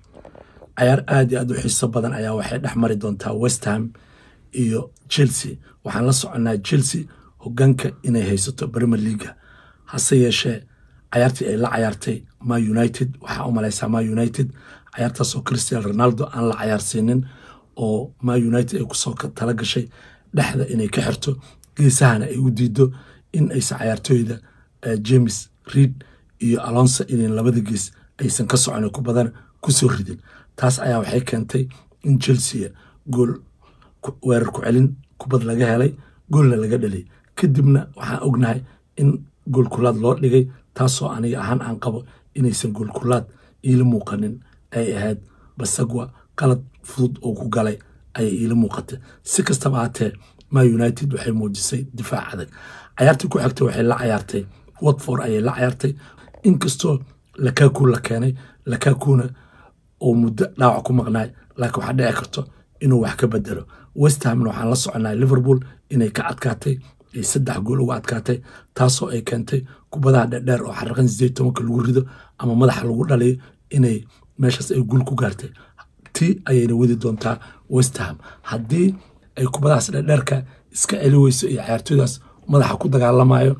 cayaar aad iyo aad u xiiso badan ayaa waxay dhex mari doontaa westham iyo chelsea waxaan la soconnaa chelsea hogaanka inay haysato premier leaga hase yeeshee cayaartii ay la cayaartay ma united waxaa u malaysaa ma united cayaartaasoo christian ronaldo aan la cayaarsiinin oo ma united ay kusoo tala gashay dhexda inay ka xirto geesahana ay u diido in aysan cayaartooyda james reid iyo alonso in labada gees aysan ka socon ku badan kusoo ridin taas ayaa waxay keentay in chelsea gool weerar ku celin kubad laga helay goolna laga dhalay kadibna waxaan ognahay in goolkulaad loo dhigay taasoo aniga ahaan aan qabo inaysan goolkulaad iila muuqanin ay ahayd basagwa qalad fudud oo ku galay ayay iila muuqatay si kastaba haatee ma united waxay muujisay difaac adag cayaartii ku xigtay waxay la cayaartay watford ayay la cayaartay inkastoo lakaku la keenay lakakuna oo muddo dhaawac ku maqnaay laakiin waxaa dhici karto inuu wax ka bedelo westhamna waxaan la soconaa liverpool inay ka adkaatay ay saddex gool uga adkaatay taasoo ay keentay kubadaha dherdheer oo xaraqan sideed tobanka lagu rido ama madaxa lagu dhalayo inay meeshaas ay guul ku gaartay tii ayayna wadi doontaa westham haddii ay kubadahaas dherdheerka iska celi weyso iyo cayaartooydaas madaxa ku dagaalamayo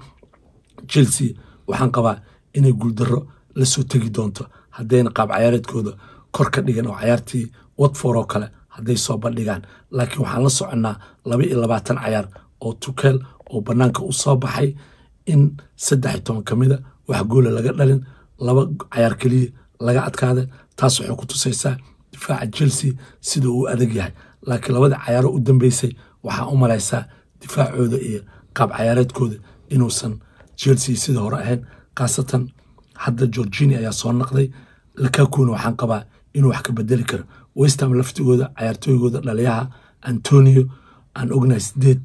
chelsea waxaan qabaa inay guuldaro lasoo tegi doonto haddayna qaab cayaareedkooda kor ka dhigan oo cayaartii watford oo kale hadday soo bandhigaan laakiin waxaan la soconnaa laba iyo labaatan cayaar oo tukeel oo bannaanka u soo baxay in saddex iyo toban ka mida wax goola laga dhalin laba cayaar keliya laga adkaaday taas waxay ku tusaysaa difaaca chelsea sida uu adag yahay laakiin labada cayaaro u dambeysay waxaa u malaysaa difaacooda iyo qaab cayaareedkooda inuusan chelsea sida hore ahayn khaasatan hadda georgini ayaa soo naqday lakakuna waxaan qabaa inuu wax ka bedeli karo westham laftigooda cayaartooygooda dhaliyaha antonio aan ognahay sideed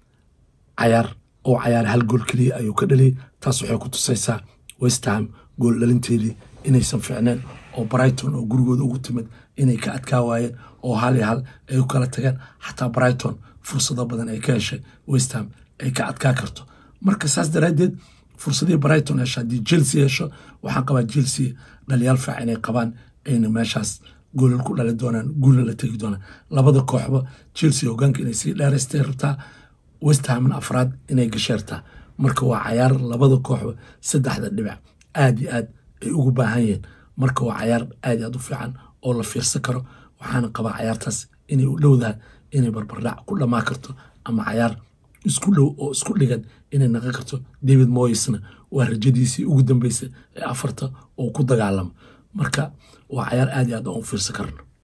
cayaar oo cayaar hal gool keliya ayuu ka dhaliyay taas waxay ku tusaysaa westham gool dhalinteedii inaysan fiicneen oo brighton oo gurigooda ugu timid inay ka adkaa waayeen oo hal iyo hal ay u kala tageen xataa brighton fursado badan ay ka heshay westham ay ka adkaa karto marka saas daraaddeed fursadihii brighton hesho haddii chelsea hesho waxaan qabaa chelsea dhaliyaal faac inay qabaan ayna meeshaas goolal ku dhali doonaan guulna la tegi doonaan labada kooxba chelsea hogaanka inay sii dheeraystay rabtaa westhamna afraad inay gasheertaa marka waa cayaar labada kooxba saddexda dhibac aad iyo aad ay ugu baahan yihiin marka waa cayaar aad iyo aad u fiican oo la fiirsan karo waxaana qabaa cayaartaas inay u dhowdahan inay barbardhac ku dhammaan karto ama cayaar isku dhow oo isku dhigan inay naqon karto david moyesna waa rajadiisii ugu dambeysay ee afarta oo ku dagaalamo marka waa cayaar aad iyo aad aan u fiirsan karno